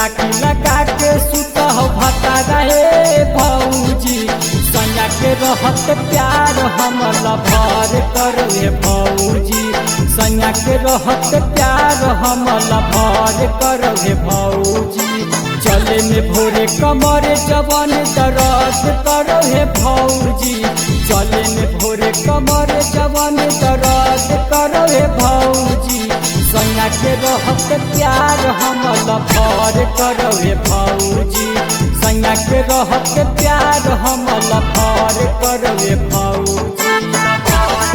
राखी लगा के सुत हो भता रहे भौजी सैया के रहत प्यार हम लभर करे भौजी सैया के रहत प्यार हम लभर करे भौजी चले में भोरे कमर जवन दर्द करो हे भौजी चले में भोरे कमर जवन दर्द करो हे भौजी सैया के रहत प्यार हम लभर करो हे भौजी सैया के रहत प्यार हम लभर करो हे भौजी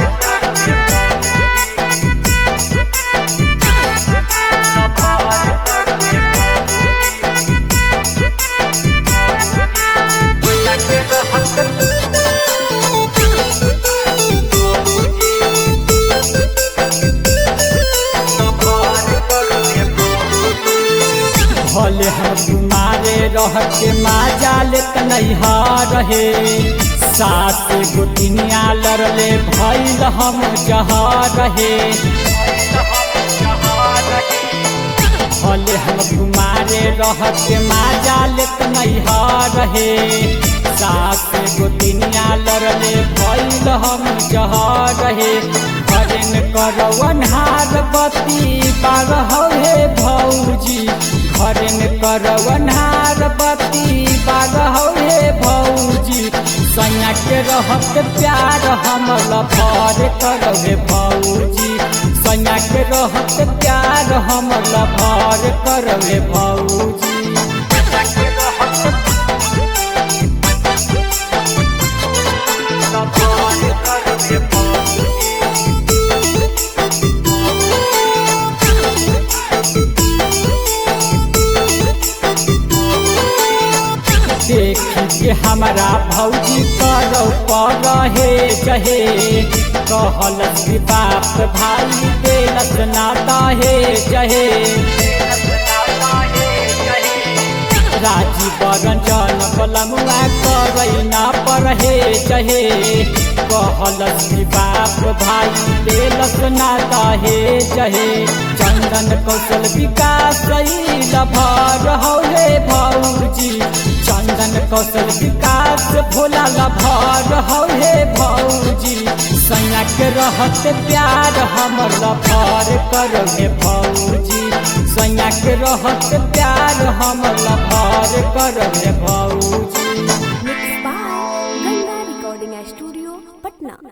भले हम तुम्हारे रह के माजा लेत नैहा रहे सात गोतिनिया लड़ले भैल हम जहा रहे भले हम तुम्हारे रह के माजा लेत नैहा रहे सात गोतिनिया लड़ले भैल हम जहा रहे हरिन करवनहार बती बारह हे भौजी हरिन करवनहार बती बारह हे भौजी सैया के रहत प्यार हम लभर करवे भौजी सैया के रहत प्यार हम लभर करवे भौजी देख के हमारा भौजी करो पर हे जहे कहलस कि बाप भाई देलस नाता हे जहे राजी बरंजन बलमुआ करैना पर हे जहे कहलस कि बाप भाई देलस नाता हे जहे चंदन कौशल विकास लभर हो हे भौजी चंदन कौशल विकास भोला लभर हो हे भौजी सैया के रहत प्यार हमर लभर करो हे भौजी सैया के रहत प्यार हमर लभर करो हे भौजी Mixed by Ganga Recording Studio, Patna.